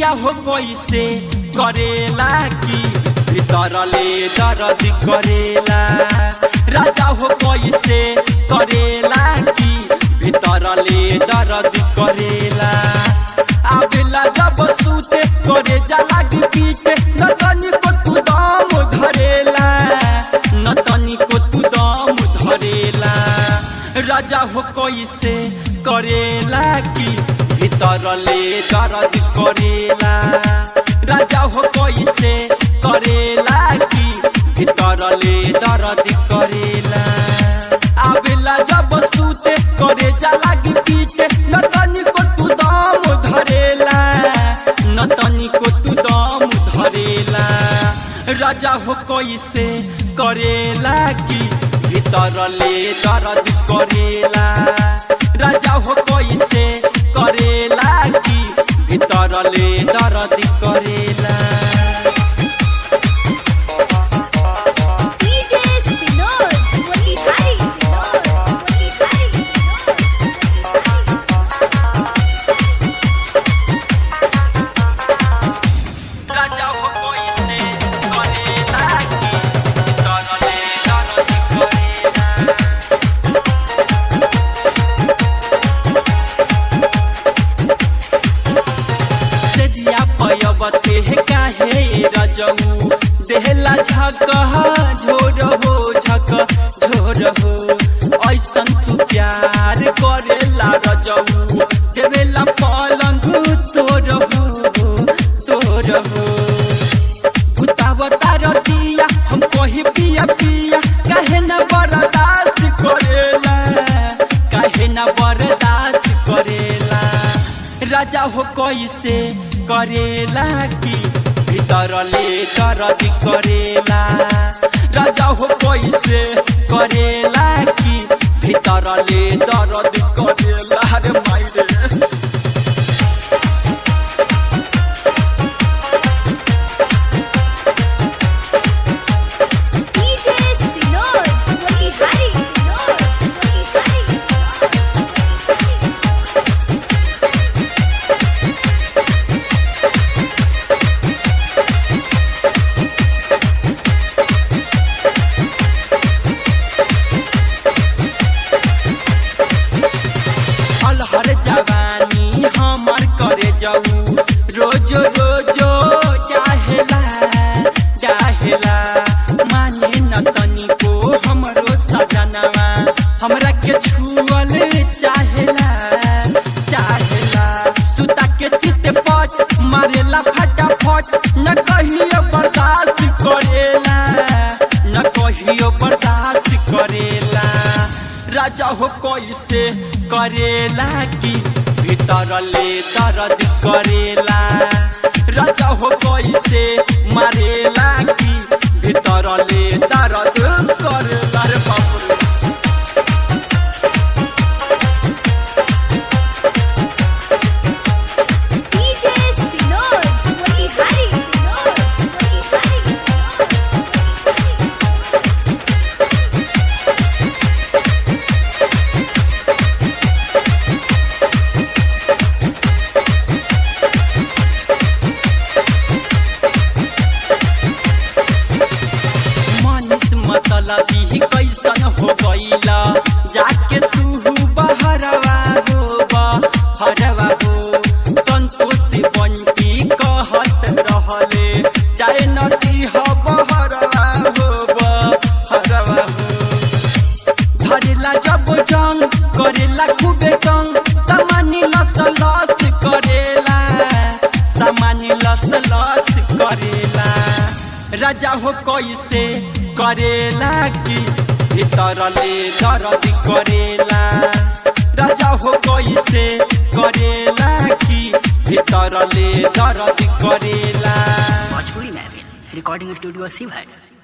पिया हो कैसे करेला की भीतरले दर्द करेला राजा हो कैसे करेला की भीतरले दर्द करेला आवेला जब सूते करे जाला की पीटे न तनिको तू दम धरेला न तनिको तू दम धरेला राजा हो कैसे करेला की भीतरले दर्द करेला राजा हो कैसे करेला की भीतरले दर्द करेला आवेला जब सूते करे जाला की पीटे न तनिको तू दम धरेला न तनिको तू दम धरेला राजा हो कैसे करेला की भीतरले दर्द करेला राजा हो कैसे करेला की भीतरले दर्द करेला DJ Sinor, Motihari Sinor, Motihari Sinor, राजा हो कैसे करेला की भीतरले दर्द करेला सेजिया पयबते काहे रजऊ देहला झक झोर हो झक झोर हो ऐसन तू प्यार करेला रजऊ देवेला पलंग तोर हो तोर हो भूतावता रतिया हम कही पिया पिया काहे न बर्दाश्त करेला काहे न बर्दाश्त करेला राजा हो कैसे करेला की भीतरले दर्द करेला राजा हो कैसे करेला की भीतरले दर्द करेला रे माई रे DJ Sinor, Motihari Sinor, Motihari Sinor. अलहर जवानी हमर करे जाऊ रोज रोजो चाहेला चाहेला माने न तनिको हमरो सजनवा हमरा के छुअल चाहेला चाहेला सुता के चित पट मारेला फटाफट न कहियो बर्दाश्त करेला न कहियो बर्दाश्त करेला राजा हो कैसे करेला की भीतरले दर्द करेला राजा हो कैसे मारेला की भीतरले दर्द करेला रे बाप रे DJ Sinor, Motihari Sinor, Motihari Sinor. Manish मतलबी कैसन हो गईला जाके तू बहरवा हो बहरवा हो संतोष बंटी कहत रहले चाहे नदी हो बहरवा हो बहरवा हो धरेला जब जंग करेला खूबे तंग सामान्य लस लस करेला सामान्य लस लस करेला राजा हो कैसे करेला की भीतरले दर्द करेला राजा हो कैसे करेला की भीतरले दर्द करेला भोजपुरी में रिकॉर्डिंग स्टूडियो शिव है